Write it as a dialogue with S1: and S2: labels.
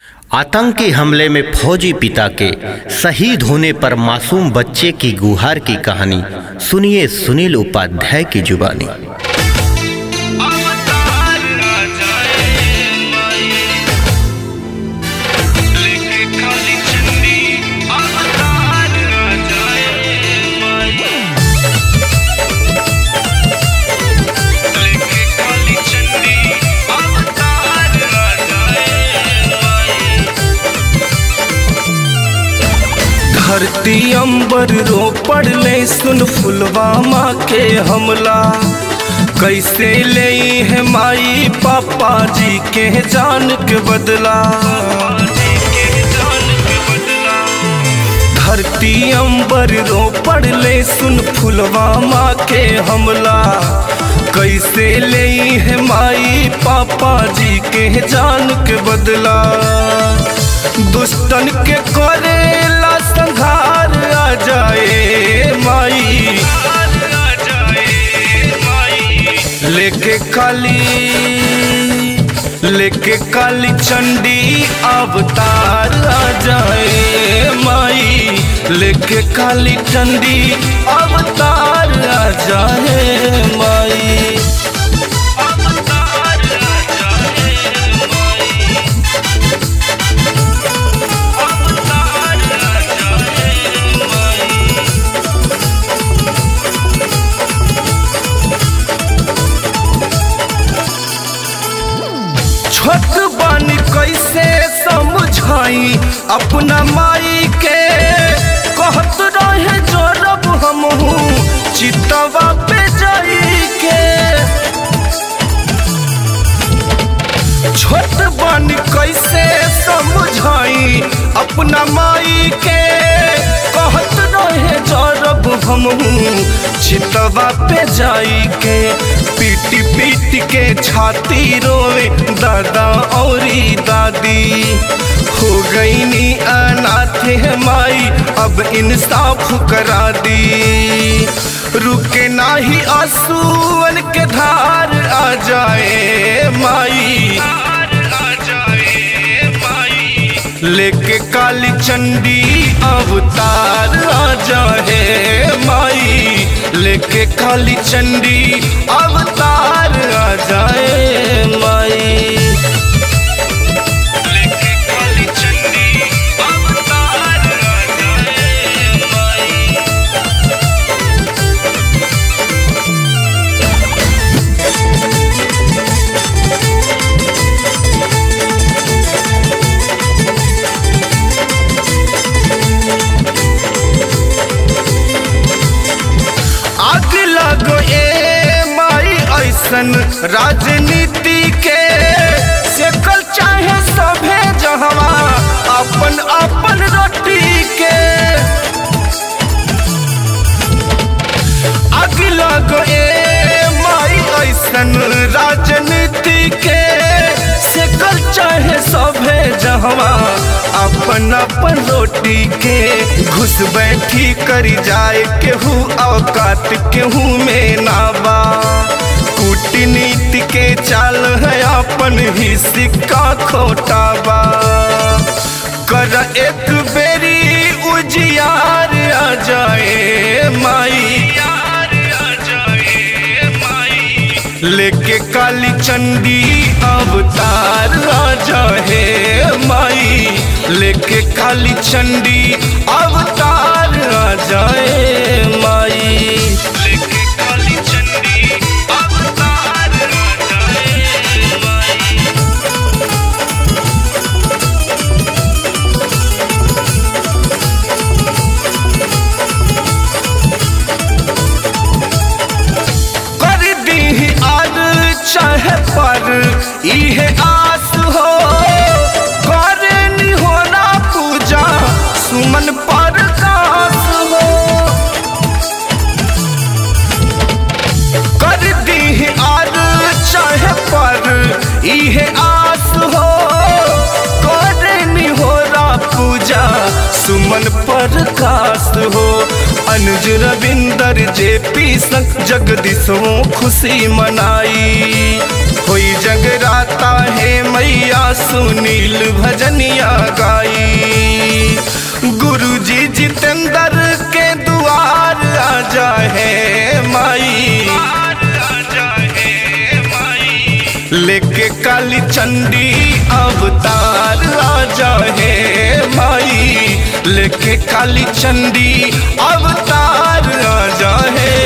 S1: आतंकी हमले में फौजी पिता के शहीद होने पर मासूम बच्चे की गुहार की कहानी सुनिए सुनील उपाध्याय की जुबानी
S2: अवतार आ जाए माई लेके काली चंडी अवतार आ जाए माई लेके काली चंडी अवतार आ जाए माई
S3: धरती अंबर रो पड़ले सुन फुलवामा के हमला कैसे ले है माई पापा जी के जान के बदला
S2: जी के जान के बदला
S3: धरती अंबर रो पड़ले सुन फुलवामा के हमला कैसे ले है माई पापा जी के जान के बदला दुष्टन के करेला संहार आ जाए माई
S2: आ जाए माई
S3: लेके काली लेके काली चंडी अवतार आ जाए माई लेके काली चंडी अवतार आ जाए माई
S2: अवतार आ जाए माई अवतार आ जाए माई
S3: छोट बानी कैसे समझाई अपना माई के कहत रहे जोरब हमहू चितवा पे जाई के छोट बानी कैसे समझाई अपना माई के कहत रहे जोरब हमहू चितवा पे जाई के पीटी पीटी के छाती रोए दादा औरी दादी हो गई नी अनाथ है माई अब इंसाफ करा दी रुके नाही आंसुअन के धार आ जाए माई
S2: आ जाए माई
S3: लेके काली चंडी अवतार आ जाए माई लेके काली चंडी अवतार आ जाए माई
S2: लेके काली चंडी अवतार आ जाए माई
S3: आग लगो ए माई ऐसन राजनीति के सेकल चाहे सभे जहवा अपन अपन रोटी के आग लगो ए माई ऐसन राजनीति के सेकल चाहे सभे जहवा अपन अपन रोटी के घुस बैठी करी जाए केहू औकात केहू में नाबा कूटनीति के चाल है अपन ही सिक्का खोटा बा कर एक बेरी उजियार आ जाए माई
S2: यार आ जाए माई
S3: लेके काली चंडी अवतार आ जाए माई लेके काली चंडी अवतार आ जाए माई
S2: लेके काली चंडी अवतार आ जाए माई
S3: कर दी आर चाहे पर इहे आस हो करे नी होना पूजा सुमन पर कास हो कर दी आर चाहे पर इहे आस हो करे नी होना पूजा सुमन पर कास हो अनुज रविंदर जे पी संग जगदीशों खुशी मनाई होई जगराता है मैया सुनील भजन भजनिया गाई गुरुजी जितेंद्र के दुआर आ जाए माई लेके काली चंडी अवतार आ जाए माई लेके काली चंडी अवतार आ जाए